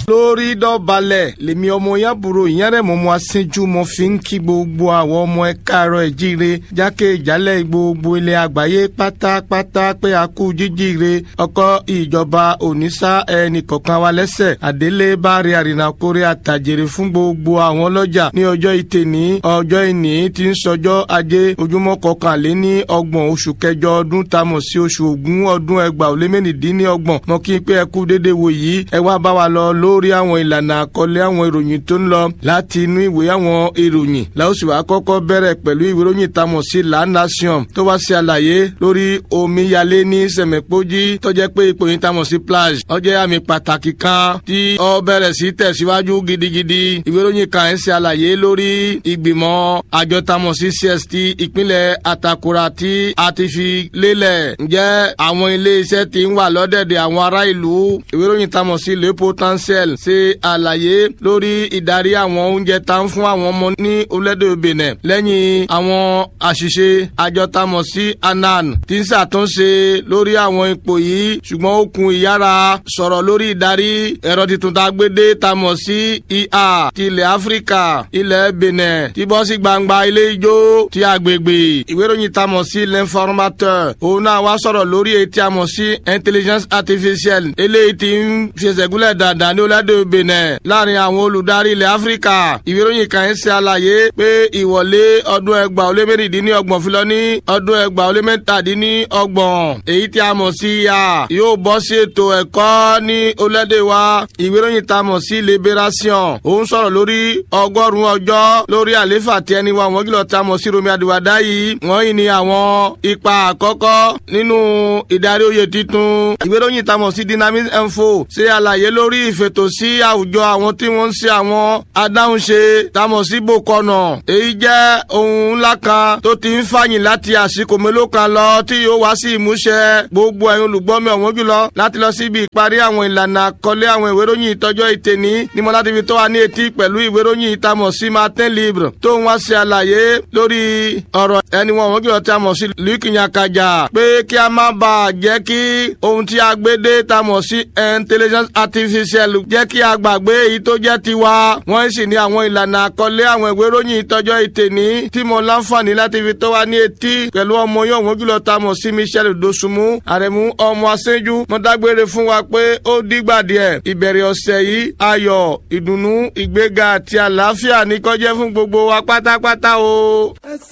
lórí dọ̀balẹ̀ lèmi ọmọ yàbúrò ìyẹ́rẹ́ mọ́ mọ́ aṣíjú mo fi ń kí gbogbo àwọn ọmọ ẹ káàárọ̀ ẹ̀ jíire jákè ìjálẹ̀ gbogbo ilẹ̀ àgbáyé pátápátá pé a kú jíjíire ọkọ ìjọba òníṣà ẹnì kọ̀ọ̀kan wa lẹ́sẹ̀ àdélé báre àrìnàkórè àtàjèrè fún gbogbo àwọn ọlọ́jà ní ọjọ́ ìtẹ̀ní ọjọ́ ìní tí ń sọjọ́ ajé ojúmọ́ kọkànléní ọgbọ̀n oṣù kẹjọ ọdún tamọ̀ sí oṣù ògún ọdún ẹgbàá ó lé mẹ́rìndínlọ́gbọ̀n mọ́ kí n pé ẹ kú déédéé wò yìí ẹ wá bá wa lọ lórí àwọn ìlànà àkọlé àwọn ìròyìn tó ń lọ láti inú ìwé àwọn ìròyìn láòsì wa kọ́kọ́ bẹ̀rẹ̀ pẹ̀lú ìwé ìròyìn tamọ̀ sí La Nation tó wá sí àlàyé lórí omíyalé ní sẹ̀mẹ̀pọ́jì tó jẹ́ pé ipò yìí tamọ̀ sí plage ó jẹ́ àmì pàtàkì kan tí ó bẹ̀rẹ̀ sí tẹ̀síwájú gidigidi ìwé ìròyìn kan ń ṣe àlàyé lórí ìgbìmọ̀ àjọ tamọ̀ sí CST ìpínlẹ̀ Àtàkùrà tí a ti fi lélẹ̀ ǹjẹ́ àwọn ilé iṣẹ́ ti ń wà lọ́dẹ̀dẹ̀ àwọn ará ìlú ìwé ìròyìn tamọ̀ sí le potentiel ṣe àlàyé lórí ìdarí àwọn oúnjẹ tá ń fún àwọn ọmọ ní orílẹ̀-èdè Benin lẹ́yìn àwọn àṣìṣe àjọ tamọ̀ sí anan tí ń ṣàtúnṣe lórí àwọn ipò yìí ṣùgbọ́n ó kun ìyára sọ̀rọ̀ lórí ìdarí ẹ̀rọ tuntun tá a gbé dé tamọ̀ sí ìhà ti ilẹ̀ Áfíríkà ilẹ̀ Benin tí bọ́ sí gbangba ilé ijó ti agbègbè ìwé ìròyìn tamọ̀ sí l'informateur òun náà wá sọ̀rọ̀ lórí etí amọ̀ sí intelligence artificielle eléyìí tí ń ṣèṣẹ́gúnlẹ̀ dáadáa ní orílẹ̀-èdè Benin láàrin àwọn olùdarí ilẹ̀ Áfíríkà ìwé ìròyìn kan ń ṣe àlàyé pé ìwọlé ọdún ẹgbàá ó lé mẹ́rìndínlọ́gbọ̀n fi lọ ní ọdún ẹgbàá ó lé mẹ́tàdínlọ́gbọ̀n èyí tí a mọ̀ sí ya yóò bọ́ sí ètò ẹ̀kọ́ ní orílẹ̀-èdè wa ìwé ìròyìn tá a mọ̀ sí Liberation òun sọ̀rọ̀ lórí ọgọ́rùn-ún ọjọ́ lórí àléfà tí ẹni wa wọ́n kìlọ̀ tá a mọ̀ sí Romi Adiwada yìí wọ́n yìí ni àwọn ipa àkọ́kọ́ nínú ìdarí oyè titun ìwé ìròyìn tá a mọ̀ sí Dynamic Info ṣe àlàyé lórí ìfètò sí àwùjọ àwọn tí wọ́n ń ṣe àwọn adáhunṣe tá a mọ̀ sí bòkọ̀nà èyí jẹ́ ohun ńlá kan tó ti ń fàyìn láti àsìkò mélòó kan lọ tí yóò wá sí ìmúṣẹ gbogbo ẹ̀yin olùgbọ́mi ọ̀wọ́n jùlọ láti lọ síbi ìparí àwọn ìlànà àkọlé àwọn ìwé ìròyìn ìtọ́jọ́ ìtẹ̀ní ní mo láti fi tó wa ní etí pẹ̀lú ìwé ìròyìn ìtamọ̀ sí Martin Libre tó ń wá ṣe àlàyé lórí ọ̀rọ̀ ẹni wọn ọ̀wọ́n jùlọ tí a mọ̀ sí Luc Nyakaja pé kí a má bàa jẹ́ kí ohun tí a gbé dé ta mọ̀ sí intelligence artificial jẹ́ kí a gbàgbé èyí tó jẹ́ tiwa wọ́n sì ní àwọn ìlànà àkọlé àwọn ìwé ìròyìn ìtọ́jọ́ ìtẹ̀ní tí mo láǹfààní láti fi tó wa ní etí pẹ̀lú ọmọ yóò wọ́n jùlọ ta mọ̀ sí Michel Dosunmu àrẹ̀mú ọmọ aṣẹ́jú mo dágbére fún wa pé ó dìgbà díẹ̀ ìbẹ̀rẹ̀ ọ̀sẹ̀ yìí ayọ̀ ìdùnnú ìgbéga àti àlàáfíà ní kó jẹ́ fún gbogbo wa pátápátá o.